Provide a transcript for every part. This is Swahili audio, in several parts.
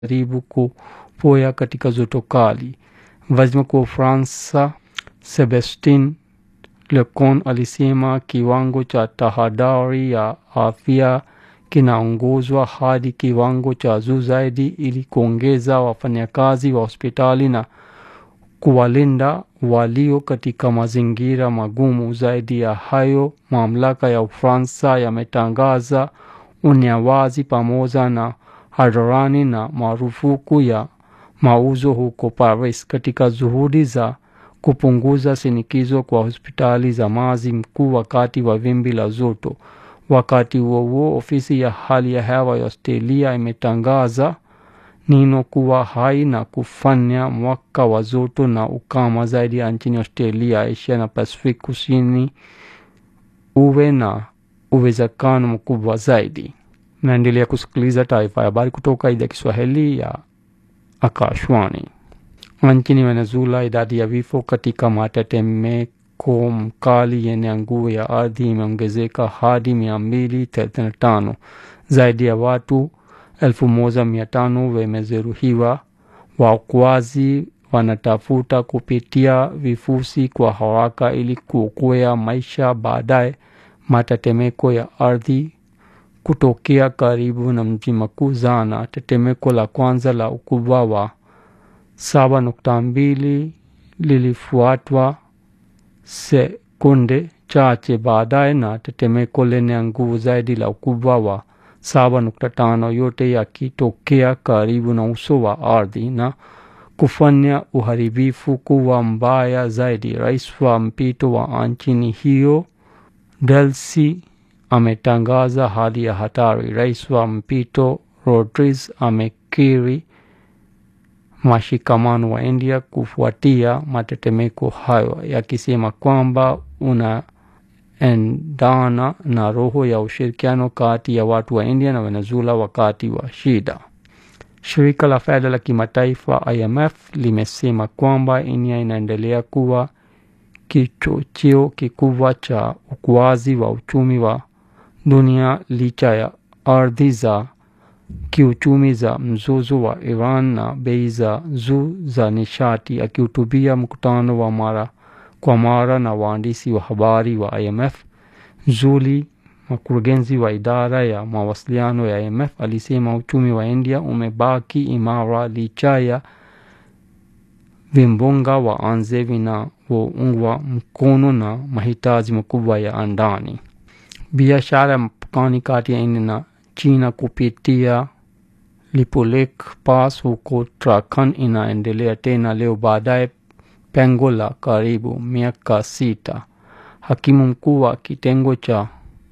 karibu kupoya katika joto kali. Waziri Mkuu wa Ufaransa Sebastien Lecornu alisema kiwango cha tahadhari ya afya kinaongezwa hadi kiwango cha juu zaidi ili kuongeza wafanyakazi wa hospitali na kuwalinda walio katika mazingira magumu. Zaidi ya hayo, mamlaka ya Ufaransa yametangaza unyawazi pamoja na hadharani na marufuku ya mauzo huko Paris katika juhudi za kupunguza shinikizo kwa hospitali za maji mkuu wakati wa wimbi la joto. Wakati huo huo, ofisi ya hali ya hewa ya Australia imetangaza Nino kuwa hai na kufanya mwaka wa joto na ukame zaidi ya nchini Australia, Asia na Pacific kusini uwe na uwezekano mkubwa zaidi. Naendelea kusikiliza taarifa ya habari kutoka idhaa ya Kiswahili ya Akashwani. Nchini Venezuela, idadi ya vifo katika matetemeko mkali yenye nguvu ya ardhi imeongezeka hadi mia mbili thelathini na tano. Zaidi ya watu elfu moja mia tano wamejeruhiwa. Waokoaji wanatafuta kupitia vifusi kwa haraka ili kuokoa maisha baadaye matetemeko ya ardhi kutokea karibu na mji mkuu Zana. Tetemeko la kwanza la ukubwa wa saba nukta mbili lilifuatwa sekunde chache baadaye na tetemeko lenye nguvu zaidi la ukubwa wa saba nukta tano yote yakitokea karibu na uso wa ardhi na kufanya uharibifu kuwa mbaya zaidi. Rais wa mpito wa nchini hiyo Delcy ametangaza hali ya hatari. Rais wa mpito Rodriguez amekiri mashikamano wa India kufuatia matetemeko hayo, yakisema kwamba unaendana na roho ya ushirikiano kati ya watu wa India na Venezuela wakati wa shida. Shirika la fedha la kimataifa IMF limesema kwamba India inaendelea kuwa kichocheo kikubwa cha ukuaji wa uchumi wa dunia licha ya ardhi za kiuchumi za mzozo wa Iran na bei za juu za nishati. Akihutubia mkutano wa mara kwa mara na waandishi wa habari wa IMF, Julie, mkurugenzi wa idara ya mawasiliano ya IMF, alisema uchumi wa India umebaki imara licha ya vimbunga wa nje vinavyoungwa mkono na mahitaji makubwa ya ndani. Biashara ya mpakani kati ya India na China kupitia Lipulekh Pass huko Uttarakhand inaendelea tena leo baadaye pengo la karibu miaka sita. Hakimu mkuu wa kitengo cha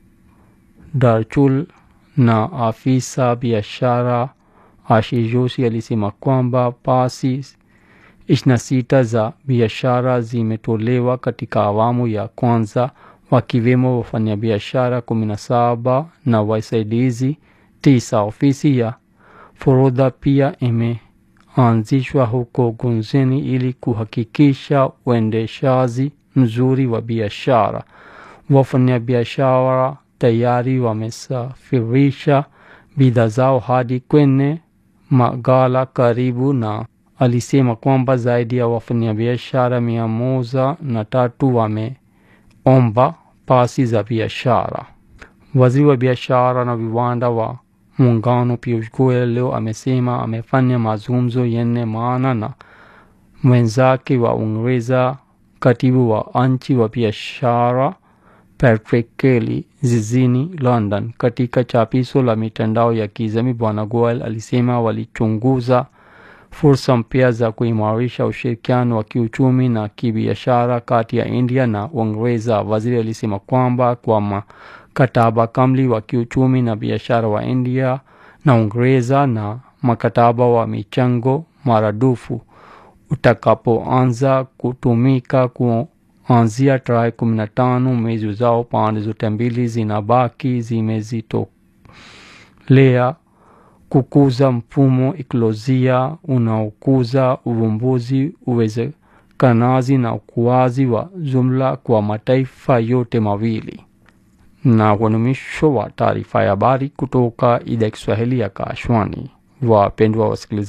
Darchul na afisa biashara Ashish Joshi alisema kwamba pasi ishirini na sita za biashara zimetolewa katika awamu ya kwanza wakiwemo wafanyabiashara kumi na saba na wasaidizi tisa. Ofisi ya forodha pia imeanzishwa huko Gunzeni ili kuhakikisha uendeshaji mzuri wa biashara. Wafanyabiashara tayari wamesafirisha bidhaa zao hadi kwenye maghala karibu na alisema kwamba zaidi ya wafanyabiashara mia moja na tatu wameomba pasi za biashara. Waziri wa biashara na viwanda wa muungano Piyush Goyal leo amesema amefanya mazungumzo yenye maana na mwenzake wa Uingereza, katibu wa nchi wa biashara Patrick Kelly jijini London. Katika chapisho la mitandao ya kijamii, Bwana Goyal alisema walichunguza fursa mpya za kuimarisha ushirikiano wa kiuchumi na kibiashara kati ya India na Uingereza. Waziri alisema kwamba kwa mkataba kamili wa kiuchumi na biashara wa India na Uingereza na mkataba wa michango maradufu utakapoanza kutumika kuanzia tarehe kumi na tano mwezi ujao, pande zote mbili zinabaki zimezitolea kukuza mfumo ikolojia unaokuza uvumbuzi, uwezekanaji na ukuaji wa jumla kwa mataifa yote mawili. Na huo ni mwisho wa taarifa ya habari kutoka idhaa ya Kiswahili ya Kashwani. wapendwa wasikilizaji